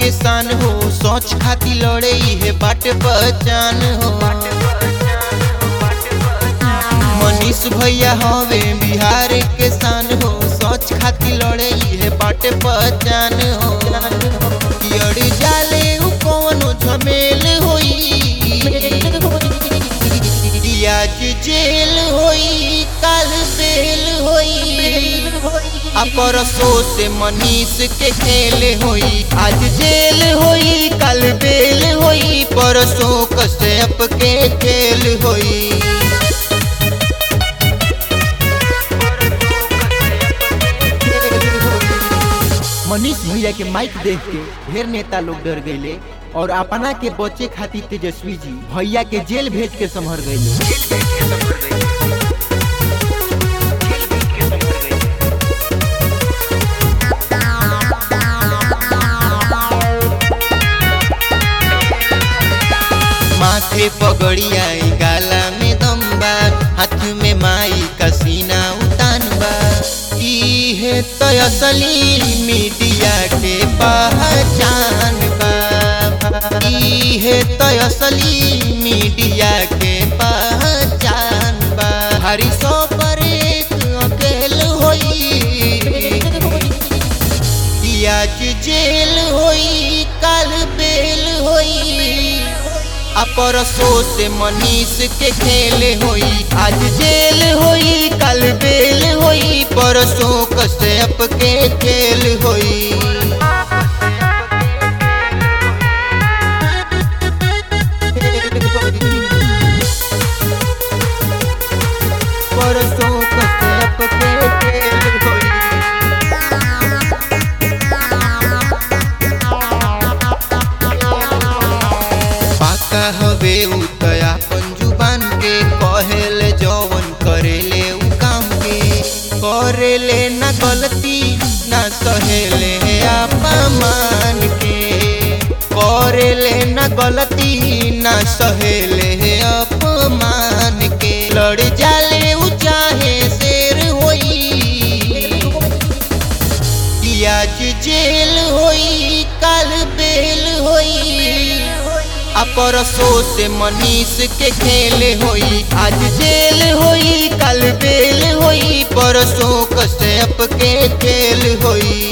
के सान हो सोच खाती लड़े है बाट पहचान हो मनीष भैया हवे बिहार के सान हो सोच खाती लड़े है बाट पहचान हो अड़ जाले उ कौनो झमेल होई आज जेल होई कल बेल होई आ परसों से मनीष के खेल होई आज जेल होई कल बेल होई परसों कश्यप के खेल होई मनीष भैया के माइक देख के ढेर नेता लोग डर गईले और अपना के बचे खातिर तेजस्वी जी भैया के जेल भेज के संभर गईले माथे पगड़िया गाला में दम्बा हाथ में माई का सीना उतान बा ई है तो असली मीडिया के पहचान बा ई है तो असली मीडिया के पहचान बा हरी सौ पर एक अकेल होई कि आज जेल होई कल बेल होई आ परसों से मनीष के खेल होई आज जेल होई कल बेल होई परसों कश्यप के खेल होई परसों कश्यप के खेल होई पाका हवे उतया पंजुबान के कहेले जवन करेले उ काम के करेले ना गलती ना सहेले अपमान के करेले ना गलती ना सहेले अपमान के लड़ जाले उ चाहे शेर होई कि आज जेल होई कल बेल होई आ परसों से मनीष के खेल होई आज जेल होई कल बेल होई परसों कश्यप के खेल होई